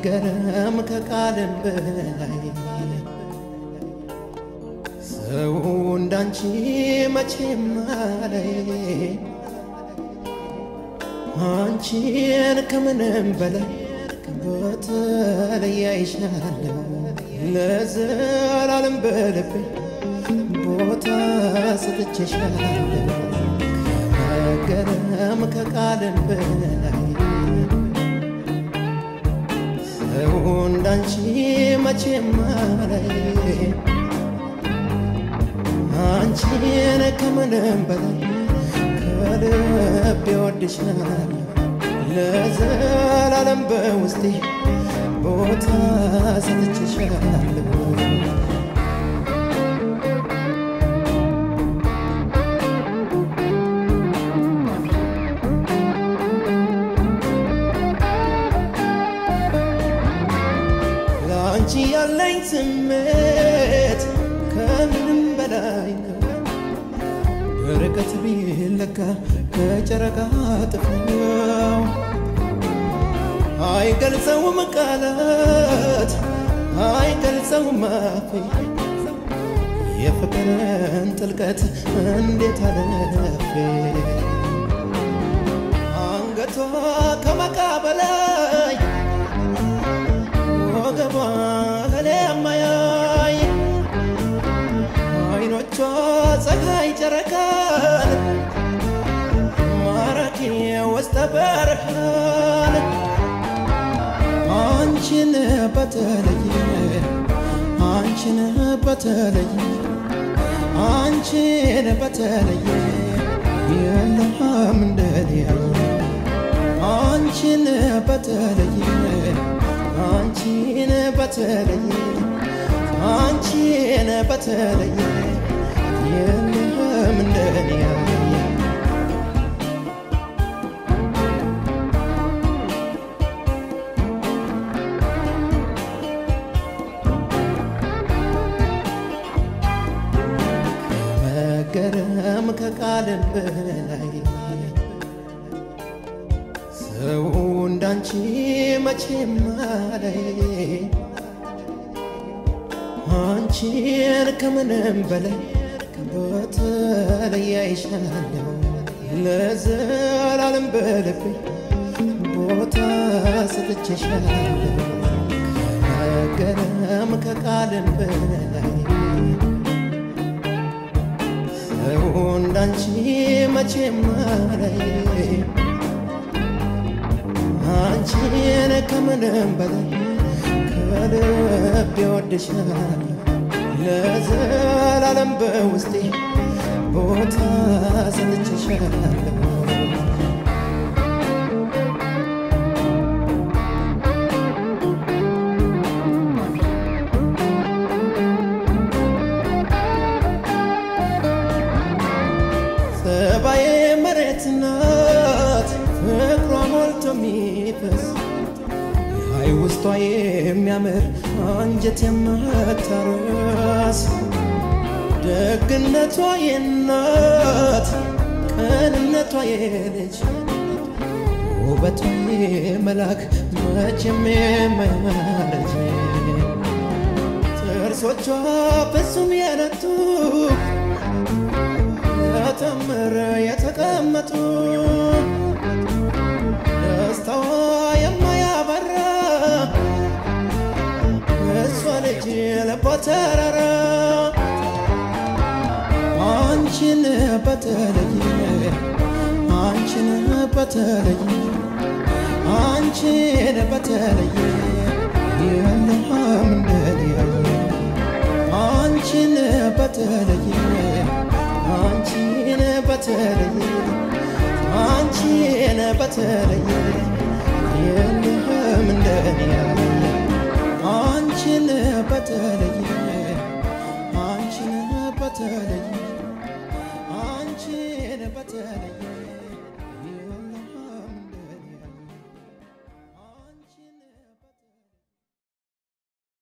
መገረም ከቃልም በላይ ሰው እንዳንቺ መቼም አላይ አንቺን ከምንም በላይ በተለይ አይሻለሁ ለዘላለም በልቤ ቦታ ሰጥቼሻለሁ ከመገረም ከቃልም በላይ ሰው እንዳንቺ መቼም አላይ አንቺን ከምንም በላይ ከልቤ ወድሻለሁ ለዘላለም በውስጤ ቦታ ሰጥቼሻለሁ ለአንቺ ያለኝ ስሜት ከምንም በላይ ነው። ርቀት ቢለካ ከጨረቃ ጥፍው አይገልጸውም ቃላት አይገልጸውም አፌ የፍቅርን ጥልቀት እንዴት አለፌ አንገቷ ከመቃ በላይ ወገቧ ከለማያይ አይኖቿ ፀሐይ ጨረቃን ማራኪ ውስጠ በርሃን አንቺን በተለየ አንቺን በተለየ አንቺን በተለየ የለም እንደሊያየ አንቺን በተለየ አንቺን በተለየ አንቺን በተለየ የለም እንደሊያየ መገረም ከቃልም በላይ ሰው እንዳንቺ መቼም አላይ አንቺን ከምንም በላይ በተለይ አይሻለሁ ለዘላለም በልቤ ቦታ ሰጥቼሻለሁ ከመገረም ከቃልም በላይ ሰው እንዳንቺ መቼም አላይ አንቺን ከምንም በላይ ከልቤ ወድሻለሁ ለዘላለም በውስጤ ቦታ ሰጥቼሻለሁ ጸባዬ መሬት ናት ፍቅሯ ሞልቶ የሚፈስ ላይ ውስጧ የሚያምር አንጀት የማታረስ ደግነቷ የናት ቅንነቷ የልጅ ውበቷ የመላክ መቼም የማያረጅ ጥርሶቿ ፍጹም የነቱ ተምር የተቀመጡ ደስታዋ የማያበራ እሷ ልጅ ልቧ ተራራ አንቺን በተለየ አንቺን በተለየ አንቺን በተለየ የለም እንደሊያየ አንቺን በተለየ አንቺን በተለየ አንቺን በተለየ የለም እንደሊያየ አንቺን በተለየ አንቺን በተለየ አንቺን በተለየ